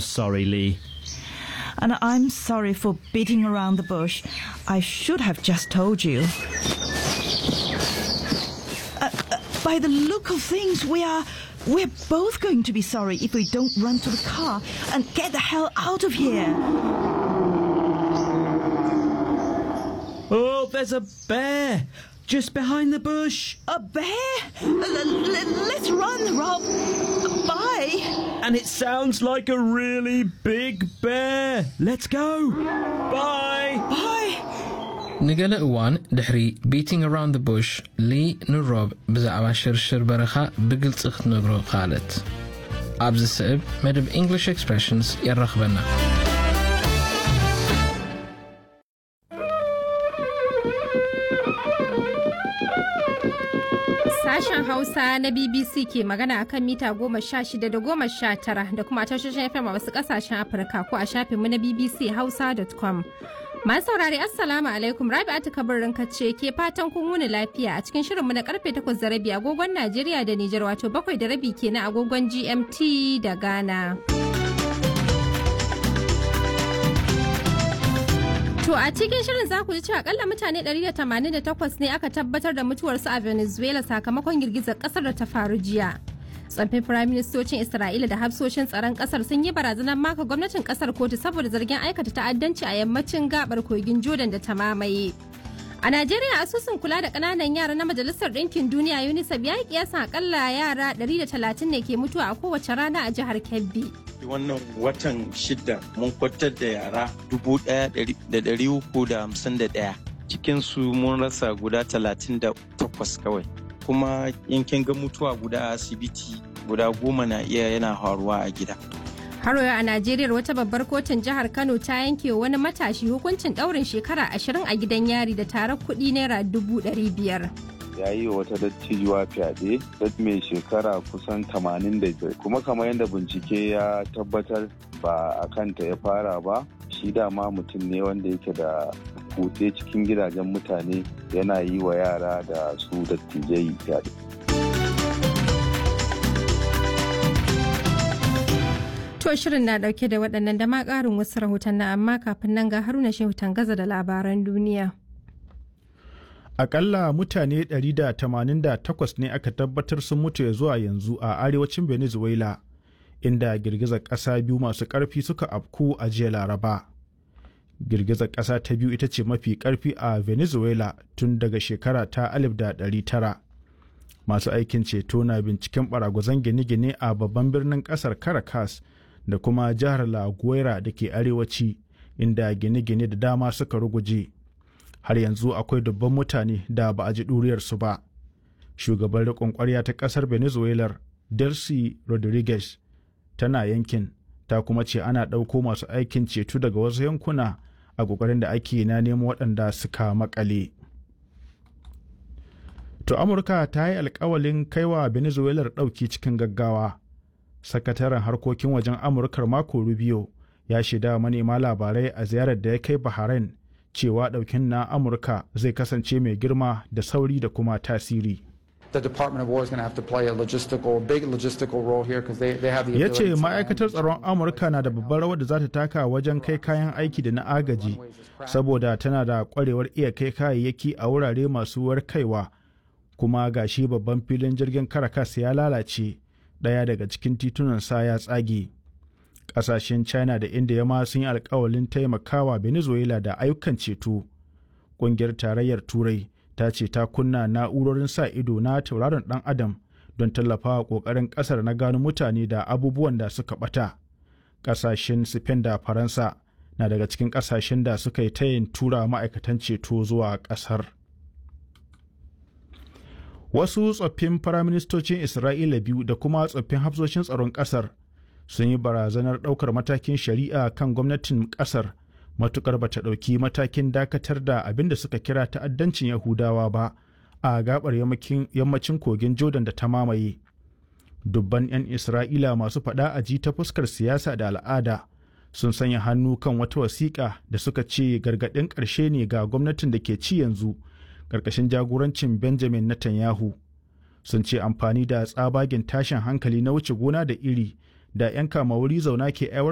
Sorry, Lee. And I'm sorry for beating around the bush. I should have just told you. Uh, uh, by the look of things, we are. We're both going to be sorry if we don't run to the car and get the hell out of here. Oh, there's a bear just behind the bush. A bear? L- l- let's run, Rob. Bye. And it sounds like a really big bear. Let's go. Bye. Bye. ንገለ እዋን ድሕሪ ቢቲንግ ኣራውንድ ቡሽ ሊ ንሮብ ብዛዕባ ሽርሽር በረኻ ብግልፂ ክትነግሮ ካልት ኣብዚ ስዕብ መደብ እንግሊሽ ኤክስፕሬሽንስ የራኽበና Sashen Hausa na BBC ke magana a kan mita goma sha shida da goma sha tara da kuma tashoshin FM a wasu kasashen Afirka ko a shafinmu na BBC Hausa.com. Masu saurari Assalamu alaikum Rabi'atu kabarin ce ke fatan kun wuni lafiya a cikin shirinmu na karfe takwas da rabi agogon Najeriya da Nijar wato bakwai da rabi kenan agogon GMT da Ghana. To a cikin shirin za ku ji cewa akalla mutane 188 ne aka tabbatar da mutuwarsu a Venezuela sakamakon girgizar kasar da ta faru jiya. Tsaffin firaministocin Isra'ila da hafsoshin tsaron kasar sun yi barazanar maka gwamnatin kasar kotu saboda zargin aikata ta'addanci a yammacin gabar kogin Jordan da ta mamaye. A Najeriya asusun kula da ƙananan yara na Majalisar Ɗinkin Duniya UNICEF ya yi kiyasan akalla yara 130 ne ke mutuwa a kowace rana a jihar Kebbi. wannan watan shida mun kwatar da yara dubu ɗaya da ɗari uku da hamsin da ɗaya cikinsu mun rasa guda talatin da takwas kawai kuma yankin ga mutuwa guda a asibiti guda goma na iya yana faruwa a gida Haro a Najeriya wata babbar kotun jihar Kano ta yanke wani matashi hukuncin ɗaurin shekara ashirin a gidan yari da tarar kuɗi naira dubu ɗari biyar. ya yi wa wata dattijuwa fyaɗe dat mai shekara kusan 85 kuma kamar yadda bincike ya tabbatar ba a kanta ya fara ba shi dama mutum ne wanda yake da kutse cikin gidajen mutane yana yi wa yara da su dattijai fyaɗe. To shirin na dauke da waɗannan da ma ƙarin wasu rahoton na amma kafin nan ga haruna shehu gaza da labaran duniya. Akalla mutane 188 ne aka tabbatar sun mutu ya zuwa yanzu a arewacin Venezuela, inda girgizar ƙasa biyu masu ƙarfi suka afku a jiya Laraba. Girgizar ƙasa ta biyu ita ce mafi ƙarfi a Venezuela tun daga shekara ta 1900. Masu aikin ceto na binciken baragwazon gine-gine a babban birnin ƙasar Caracas da kuma jihar La Guaira da ke arewaci, inda gine-gine da dama suka ruguje. har yanzu akwai dubban mutane da ba a ji ɗuriyarsu ba. Shugaban riƙon ƙwarya ta ƙasar Venezuela, Delcy Rodriguez, tana yankin, ta kuma ce ana ɗauko masu aikin ceto daga wasu yankuna a ƙoƙarin da ake na nemo waɗanda suka makale. To Amurka ta yi alkawalin kaiwa Venezuela ɗauki cikin gaggawa. Sakataren harkokin wajen Amurkar Marco Rubio ya shaida manema labarai a ziyarar da ya kai Bahrain cewa ɗaukin na amurka zai kasance mai girma da sauri da kuma tasiri ya ce ma'aikatar tsaron amurka na da babbar rawar da za ta taka wajen kai kayan aiki da na agaji saboda tana da kwarewar iya kai kayayyaki a wurare masu warkaiwa kuma gashi babban filin jirgin karakas ya lalace ɗaya daga cikin titunan sa ya tsage kasashen china da india ma sun yi alkawalin taimakawa venezuela da ayyukan ceto ƙungiyar tarayyar turai ta ce ta kunna na'urorin sa ido na tauraron dan adam don tallafawa ƙoƙarin ƙasar na gano mutane da abubuwan da suka ɓata ƙasashen spain da faransa na daga cikin ƙasashen da suka yi tayin tura ma'aikatan ceto zuwa ƙasar wasu tsoffin firaministocin isra'ila biyu da kuma tsoffin hafsoshin tsaron ƙasar sun yi barazanar ɗaukar matakin shari'a kan gwamnatin ƙasar matukar bata ɗauki matakin dakatar da abin da suka kira ta'addancin yahudawa ba a gabar yammacin kogin jordan da ta mamaye dubban 'yan isra'ila masu faɗa a ji ta fuskar siyasa da al'ada sun sanya hannu kan wata wasiƙa da suka ce gargaɗin ƙarshe ne ga gwamnatin da ke ci yanzu ƙarƙashin jagorancin benjamin netanyahu sun ce amfani da tsabagen tashin hankali na wuce gona da iri da 'yan kama wuri zauna ke